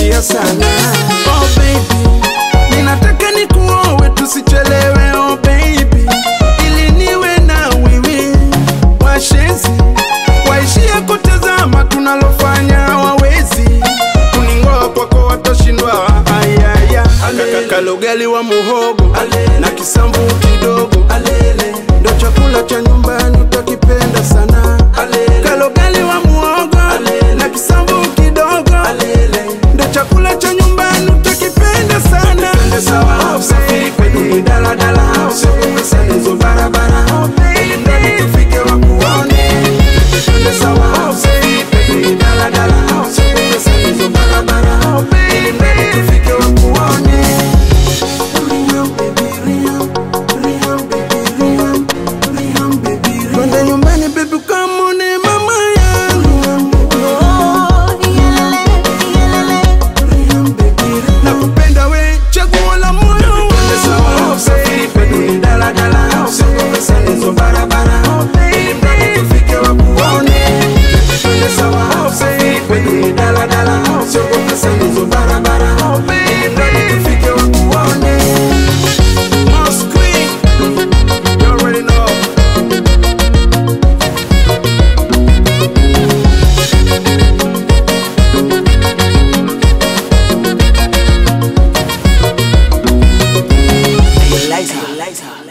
navumilia sana. Oh baby, ninataka nikuowe tusichelewe. Oh baby, ili niwe na wewe. Washenzi waishie kutazama tunalofanya, wawezi kuningoa kwako, watashindwa. Ayaya, kalogali wa muhogo na kisambu kidogo, ndo chakula cha nyumbani utakipenda sana. Kalogali wa muhogo na kisambu kidogo, ndo chakula cha nyumbani utakipenda sana. Sawa, usafiri kwetu ni daladala, usiogope pesa hizo barabara, ili mradi tufike wakuone. Twende sawa, usafiri kwetu ni daladala, usiogope pesa hizo barabara, ili mradi tufike wakuone. Riham, baby, Riham, Riham, baby, Riham, Riham, baby, Riham. Twende nyumbani baby, ukamwone mama yangu. Riham, baby, Riham. Nakupenda we, chaguo la moyo wangu. Usafiri kwetu ni daladala, usiogope pesa hizo barabara, ili mradi tufike wakuone. Twende sawa, usafiri kwetu ni daladala, usiogope pesa hizo barabara, ili mradi tufike wakuone. Mosquito, you already know. Eliza, Eliza.